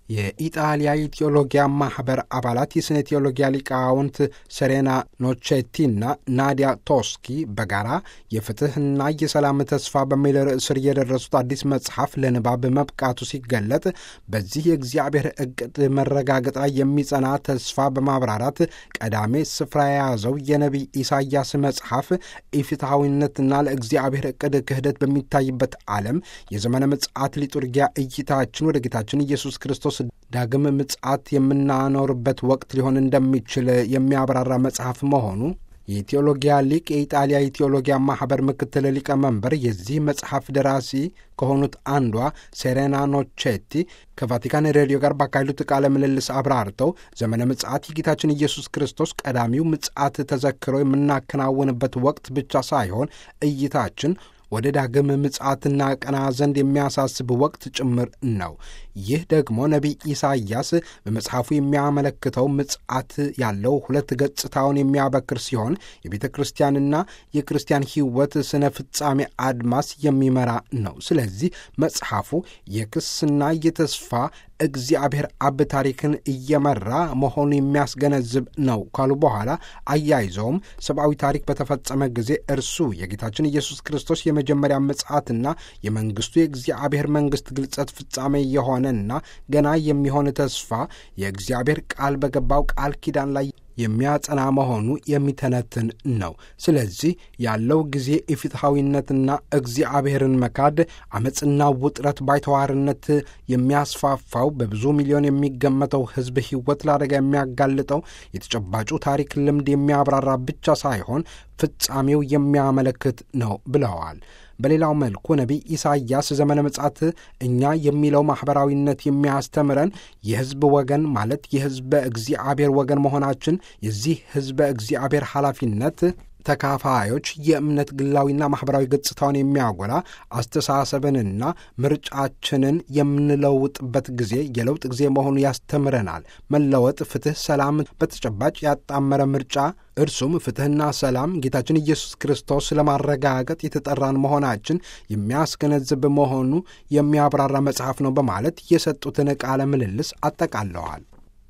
የኢጣሊያ የቴዎሎጊያ ማኅበር አባላት የስነ ቴዎሎጊያ ሊቃውንት ሰሬና ኖቼቲና ናዲያ ቶስኪ በጋራ የፍትሕና የሰላም ተስፋ በሚል ርዕስ ስር የደረሱት አዲስ መጽሐፍ ለንባብ መብቃቱ ሲገለጥ በዚህ የእግዚአብሔር ዕቅድ መረጋገጥ ላይ የሚጸና ተስፋ በማብራራት ቀዳሜ ስፍራ የያዘው የነቢይ ኢሳይያስ መጽሐፍ ኢፍትሐዊነትና ለእግዚአብሔር ዕቅድ ክህደት በሚታይበት ዓለም የዘመነ ምጽአት ሊጡርጊያ እይታችን ወደ ጌታችን ኢየሱስ ክርስቶስ ዳግም ምጽአት የምናኖርበት ወቅት ሊሆን እንደሚችል የሚያብራራ መጽሐፍ መሆኑ የቴዎሎጊያ ሊቅ የኢጣሊያ የቴዎሎጊያ ማኅበር ምክትል ሊቀመንበር የዚህ መጽሐፍ ደራሲ ከሆኑት አንዷ ሴሬና ኖቼቲ ከቫቲካን ሬዲዮ ጋር ባካሄዱት ቃለ ምልልስ አብራርተው ዘመነ ምጽአት የጌታችን ኢየሱስ ክርስቶስ ቀዳሚው ምጽአት ተዘክሮ የምናከናውንበት ወቅት ብቻ ሳይሆን እይታችን ወደ ዳግም ምጽአትና ቀና ዘንድ የሚያሳስብ ወቅት ጭምር ነው። ይህ ደግሞ ነቢይ ኢሳይያስ በመጽሐፉ የሚያመለክተው ምጽአት ያለው ሁለት ገጽታውን የሚያበክር ሲሆን የቤተ ክርስቲያንና የክርስቲያን ሕይወት ስነ ፍጻሜ አድማስ የሚመራ ነው። ስለዚህ መጽሐፉ የክስና የተስፋ እግዚአብሔር አብ ታሪክን እየመራ መሆኑ የሚያስገነዝብ ነው ካሉ በኋላ አያይዘውም ሰብአዊ ታሪክ በተፈጸመ ጊዜ እርሱ የጌታችን ኢየሱስ ክርስቶስ የመጀመሪያ ምጽአትና የመንግስቱ የእግዚአብሔር መንግስት ግልጸት ፍጻሜ የሆነና ገና የሚሆን ተስፋ የእግዚአብሔር ቃል በገባው ቃል ኪዳን ላይ የሚያጸና መሆኑ የሚተነትን ነው። ስለዚህ ያለው ጊዜ የፍትሐዊነትና እግዚአብሔርን መካድ፣ አመፅና ውጥረት፣ ባይተዋርነት የሚያስፋፋው በብዙ ሚሊዮን የሚገመተው ሕዝብ ሕይወት ለአደጋ የሚያጋልጠው የተጨባጩ ታሪክ ልምድ የሚያብራራ ብቻ ሳይሆን ፍጻሜው የሚያመለክት ነው ብለዋል። በሌላው መልኩ ነቢይ ኢሳይያስ ዘመነ ምጽአት እኛ የሚለው ማኅበራዊነት የሚያስተምረን የሕዝብ ወገን ማለት የሕዝበ እግዚአብሔር ወገን መሆናችን የዚህ ሕዝበ እግዚአብሔር ኃላፊነት ተካፋዮች የእምነት ግላዊና ማኅበራዊ ገጽታውን የሚያጎላ አስተሳሰብንና ምርጫችንን የምንለውጥበት ጊዜ የለውጥ ጊዜ መሆኑ ያስተምረናል። መለወጥ፣ ፍትሕ፣ ሰላም በተጨባጭ ያጣመረ ምርጫ እርሱም ፍትሕና ሰላም ጌታችን ኢየሱስ ክርስቶስ ለማረጋገጥ የተጠራን መሆናችን የሚያስገነዝብ መሆኑ የሚያብራራ መጽሐፍ ነው በማለት የሰጡትን ቃለ ምልልስ አጠቃለዋል።